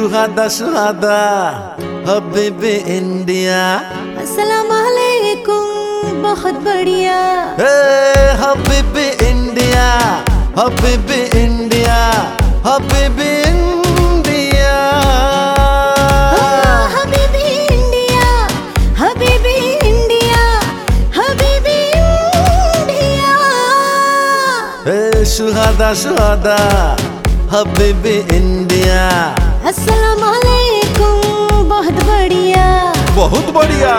सुहादा सुहादा हबीबी इंडिया अस्सलाम वालेकुम बहुत बढ़िया ए हबीबी इंडिया हबीबी इंडिया हबीबी इंडिया हाँ, हबीबी इंडिया हबीबी इंडिया हबीबी इंडिया ए सुहादा सुहादा हबीबी इंडिया अस्सलाम वालेकुम बहुत बढ़िया बहुत बढ़िया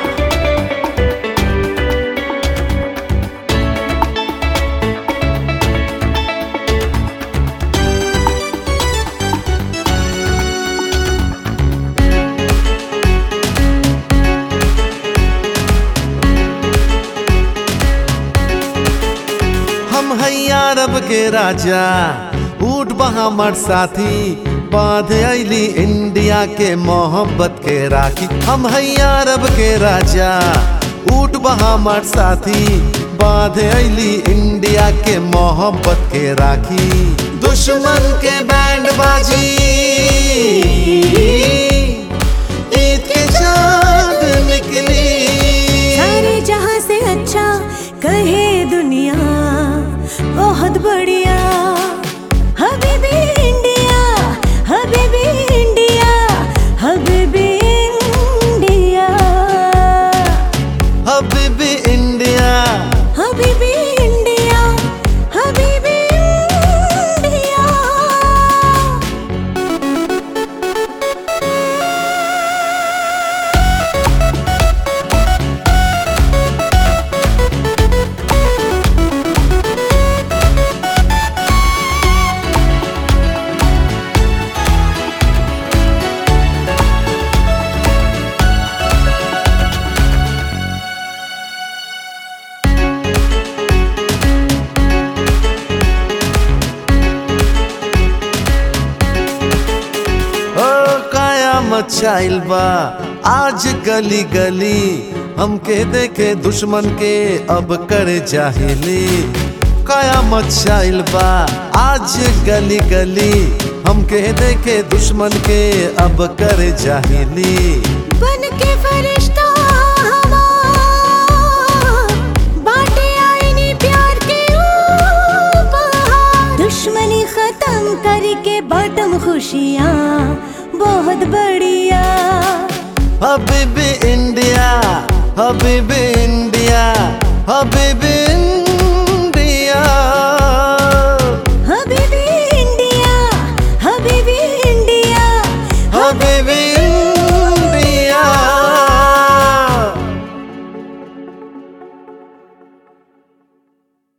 हम है अरब के राजा ऊट बहामर साथी बांध अली इंडिया के मोहब्बत के राखी हम है अरब के राजा ऊट बहामर साथी बांध अली इंडिया के मोहब्बत के राखी दुश्मन के बैंड बाजी ईद के चांद निकली सारे जहां से अच्छा कहे दुनिया बहुत बढ़िया हबीबी इंडिया हबीबी इंडिया हबीबी इंडिया हबीबी इंडिया हबीबी इंडिया हबीबी इंडिया ओ काया मचाइल बा आज गली गली हमके देखे दुश्मन के अब करे जाहिली काया मचाइल बा आज गली गली हमके देखे दुश्मन के अब करे जाहिली बन के फरिश्ता हवा बाटे आईनी प्यार के ऊपर दुश्मनी खत्म करके बाटम खुशियाँ बहुत बढ़िया हबीबी इंडिया हबीबी इंडिया हबीबी इंडिया